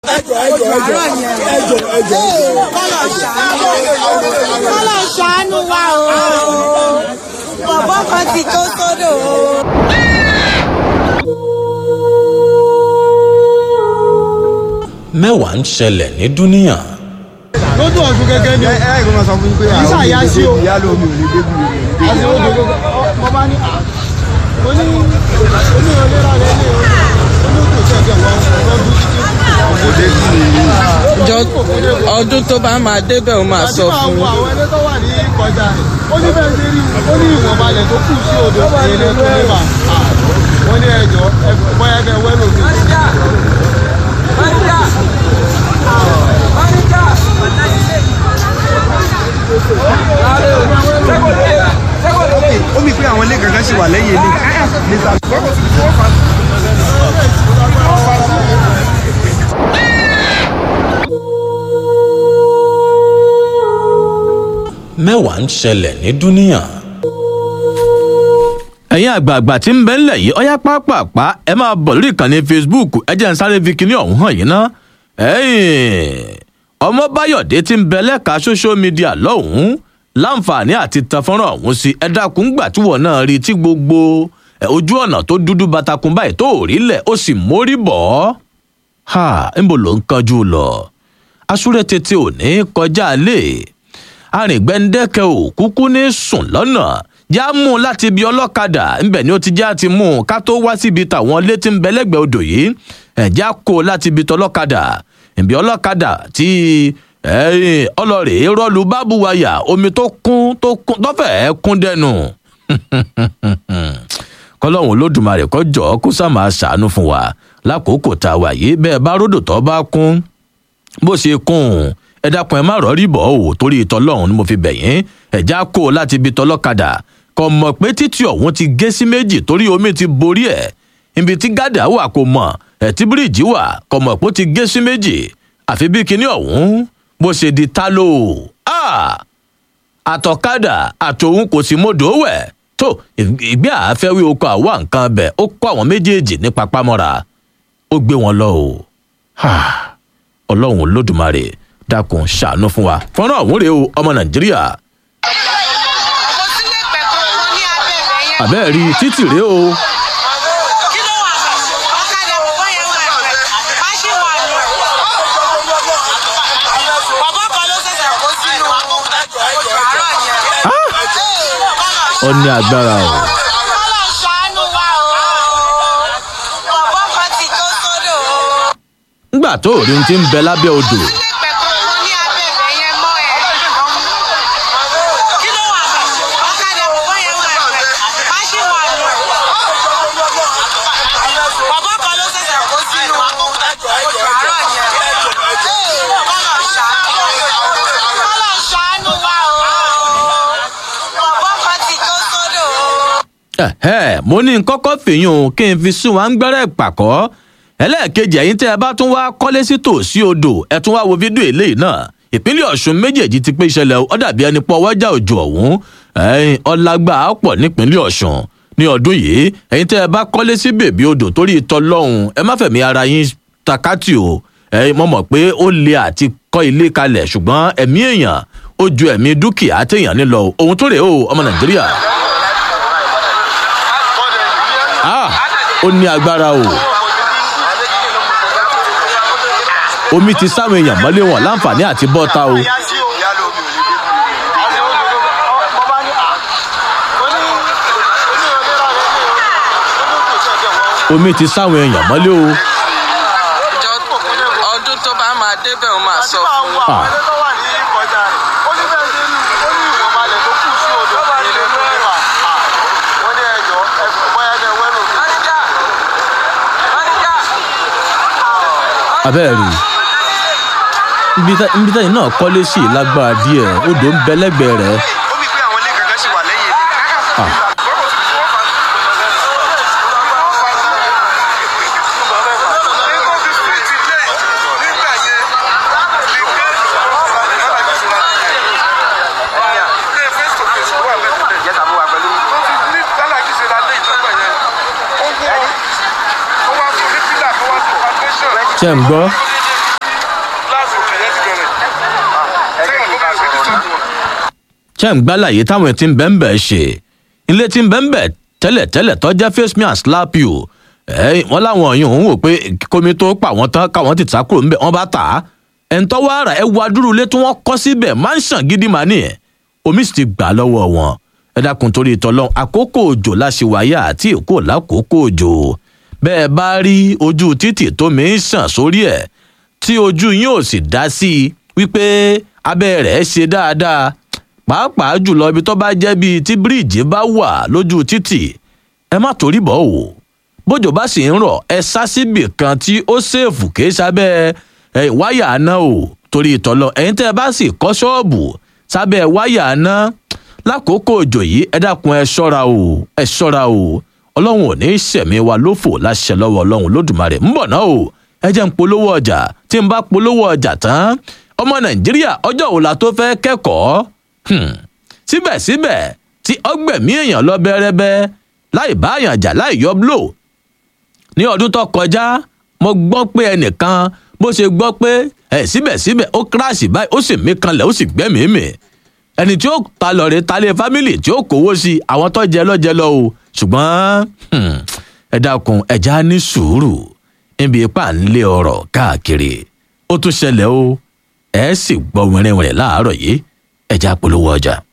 ẹjọ ẹjọ ẹjọ ẹjọ ẹjọ. kọ́lọ̀ ṣàánú kọ́lọ̀ ṣàánú wa o bọ̀bọ̀ kan ti tó sódò o. mẹ́wàá ń ṣẹlẹ̀ ní dúníà lójú ọ̀sùn gẹ́gẹ́ ni ẹ ẹ kò máa sọ fún yín pé Kì í ṣàyà àwọn sí o. ìyá lómi ò lè débi àti ojú gbogbo mo bá ní à mo ní oní olera rẹ ní olóòtú ṣẹ̀ṣẹ̀ wọn lọ́dún títí kò débi jọ ọdún tó bá máa débẹ̀ ó máa sọ àti fún máa wo àwọn ẹni tó wà ní kọjá ó ní bẹ́ẹ̀ ṣe rí ó ní ìwọ̀nba ilẹ̀ tó kù sí odò ilé tó ní mà wọ́n ní ẹjọ́ bóyá kẹ wẹ́lò mi. ó mi pé àwọn ilé kankan ṣì wà lẹ́yìn ilé mẹ́wàá ń ṣẹlẹ̀ ní dúníà. ẹ̀yin àgbààgbà tí ń bẹ ńlẹ̀ yìí ọ̀yá pápápá ẹ máa bọ̀ lórí ìkànnì facebook ẹ jẹ́ ń sáré fi kinní ọ̀hún hàn yín ná. ẹ̀yìn ọmọ báyọ̀dé tí ń bẹ lẹ́ka social media lọ́hùn-ún láǹfààní àti tan fọ́nrán ọ̀hún sí ẹ dákun gbà tí wọ́n náà rí tí gbogbo ẹ, ojú ọ̀nà tó dúdú batakun báyìí tó rí lẹ̀ ó sì mórí bọ̀ ọ́. ha ńbo ló ń kanjú lọ asúré tètè ò ní kọjá lé arìngbẹ́ndẹ́kẹ́ ò kúkú ní sùn lọ́nà já mú un láti ibi ọlọ́kadà ńbẹ̀ ni ó ti já ti mú un ká tó wá síbi tàwọn létí ń bẹ lẹ́gbẹ̀ẹ́ odò yìí ẹ̀já kó o láti ibi tọlọ́kadà ìbí ọlọ́kadà tí ẹ̀yìn ọlọ́rẹ̀ rọ́ọ̀lù bábù wáyà omi tó kún tó kún tọ́fẹ̀ẹ́ kún dẹnu kọlọ́hún olódùmarè kọjọ́ kó sá máa ṣàánú fún wa lákòókò tá a wà yìí bẹ́ẹ̀ bá ródò tó bá kún bó ṣe kún un ẹ dákun ẹ má rọrí bọ̀ ọ́ torí ìtọ́lọ́hún ni mo fi bẹ̀ yín ẹ̀já kó o láti ibi tọlọ́kadà kò mọ̀ pé títí ọ̀hún ti gé sí méjì torí omi ti borí ẹ̀ ibi tí gádà wà kò mọ̀ ẹ̀ tí bíríìjì wà kò mọ̀ pé ó ti gé sí méjì àfi bí kinní ọ̀hún bó ṣe di tálò àtọ̀kadà àtòun kò sí mọ́dọ̀ wẹ̀ tó ìgbé àáfẹ́wé oko àwa nǹkan bẹ̀ ó kó àwọn méjèèjì ní papámọ́ra ó gbé wọn lọ o ọlọ́run olódùmarè dákun ṣàánú fún wa fọ́nrán ọ̀hún rèé o ọmọ nàìjíríà kò sí lẹ́pẹ̀ kankan ní abẹ́rẹ́ yẹn. àbẹ́ẹ̀ rí títì rèé o kí ló wà bẹ̀ ọ̀kadà bọ̀bọ̀ yẹn wà bẹ̀ máṣí wà nù. bọ̀bọ̀ kan ló ṣẹ̀ṣẹ̀ kó sínú àárọ̀ yẹn. ó ní agbára o kọ́lọ̀ ṣàánú wa o bọ̀bọ̀ kan ti tó sódò o. ńgbà tó rí ohun tí ń bẹ lábẹ́ odò lẹ́pẹ̀ kankan ní abẹ́rẹ́ yẹn mọ́ ẹ̀. kí ló wà bẹ̀ ọ̀kadà bọ̀bọ̀ yẹn wà bẹ̀ máṣí wà nù. bọ̀bọ̀ kan ló ṣẹ̀ṣẹ̀ kó sínú àárọ̀ yẹn. kọ́lọ̀ ṣàánú kọ́lọ̀ ṣàánú wa o bọ̀bọ̀ kan ti tó sódò o. ẹ̀hẹ́ mo ní n kọ́kọ́ fèyún kí n fi sún wa ń gbẹ́rẹ́ pàkọ́ ẹlẹ́ẹ̀kejì ẹ̀yin tẹ́ ẹ bá tún wá kọ́lé sí tòsí odò ẹ tún wá wo fídíò eléyìí náà ìpínlẹ̀ ọ̀ṣun méjèèjì ti pé ìṣẹ̀lẹ̀ ó dàbí ẹni pọ̀ wájà òjò ọ̀hún ẹ̀yìn ọlágbà á pọ̀ nípínlẹ̀ ọ̀ṣun ní ọdún yìí ẹ̀yin tẹ́ ẹ bá kọ́lé sí bèbí odò torí ìtọ́ lọ́hùn ẹ má fẹ̀mí ara yín takátì o ẹ̀yin mo mọ̀ pé ó le àti kọ́ ilé kalẹ̀ ṣùgbọ́n ẹ̀mí èèyàn ó ju ẹ̀mí dúkìá téèyàn ní lọ o. ohun tó rèé o ọmọ nàìjíríà ah ó ní agbára o omi ti sáwọn èèyàn mọ́lé wọn láǹfààní àti bọ́ta o ìyá lómi ò lè débi mo bá ní à mo ní oní olera rẹ ní olóòtú ṣẹ̀ṣẹ̀ wọn. omi ti sáwọn èèyàn mọ́lé o jọ ọdún tó bá máa débẹ̀ ó máa àti sọ máa fún wo àwọn ẹni tó wà ní kọjá ó ní bẹ́ẹ̀ ṣe rí ó ní ìwọ̀nba ilẹ̀ tó kù sí odò ilé tó ní mà wọ́n ní ẹjọ́ bóyá kẹ wẹ́lò mi. abẹ́ẹ̀ rí ibi tá- ibi táyì náà kọ́lé sí lágbára díẹ̀ odò ń bẹ lẹ́gbẹ̀ẹ́ rẹ̀ ó mi pé àwọn ilé kankan ṣì wà lẹ́yìn ilé ṣe ń gbọ́ ṣé ń gbálàyé táwọn ti ń bẹ́ẹ̀ bẹ́ẹ̀ ṣe ilé tí ń bẹ́ẹ̀ bẹ́ẹ̀ tẹ́lẹ̀tẹ́lẹ̀ tó jẹ́ face me and slap you ẹ̀ wọ́n láwọn yìí ń wò pé kómi tó pa wọ́n tán káwọn ti ta kúrò ńbẹ̀ wọ́n bá tà á ẹ̀ńtọ́ wá rà ẹ̀ wá dúró ilé tí wọ́n kọ́ síbẹ̀ mansion gidi mà ní ẹ̀ omi sì ti gbà lọ́wọ́ wọn ẹ dákun torí ìtọ́lọ́ àkókò òjò láṣìwáyà àti èkó lákòókò òjò bẹ́ẹ̀ bá rí ojú títì tó mi ń sàn sórí ẹ̀ tí ojú yín ò sì dá sí i wípé abẹ́ rẹ̀ ṣe dáadáa pàápàá jùlọ ibi tó bá jẹ́ bíi tí bíríìjì bá wà lójú títì ẹ má torí bọ̀ wò bójò bá sì ń rọ̀ ẹ sá síbì kan tí ó ṣèèfù kì í sábẹ́ ẹ wáyà aná o torí ìtọ́lọ ẹ̀yin tẹ́ ẹ bá sì kọ́ ṣọ́ọ̀bù sábẹ́ wáyà aná lákòókò òjò yìí ẹ dákun ẹ ṣọ́ra o ẹ ṣọ́ra o ọlọ́run ò ní í ṣẹ̀mí wa lófò láṣẹ lọ́wọ́ ọlọ́run lódùmarè ń bọ̀ náà o ẹ jẹ́ ń polówó ọjà tí n bá polówó ọjà tán ọmọ nàìjíríà ọjọ́ òla tó fẹ́ kẹ́kọ̀ọ́ síbẹ̀síbẹ̀ tí ọgbẹ̀mí èèyàn lọ bẹ́rẹ́bẹ́ láì bá àyàn jà láì yọ blò ní ọdún tó kọjá mo gbọ́ pé ẹnìkan bó ṣe gbọ́ pé ẹ̀ síbẹ̀síbẹ̀ ó kíráàsì báyìí ó sì mí kanlẹ̀ ó sì gbẹ́mìí mì ẹni tí ó ta lọ́ọ̀rẹ́ talé fámìlì tí ó kówó sí àwọn tó jẹ lọ́jẹ lọ o ṣùgbọ́n ẹ dákun ẹja ní sùúrù níbi ipá ń lé ọrọ̀ káàkiri ó tún ṣẹlẹ̀ o ẹ sì gbọ́ wẹ́rẹ́wẹ́rẹ́ láàárọ̀ yìí ẹja polówó ọjà.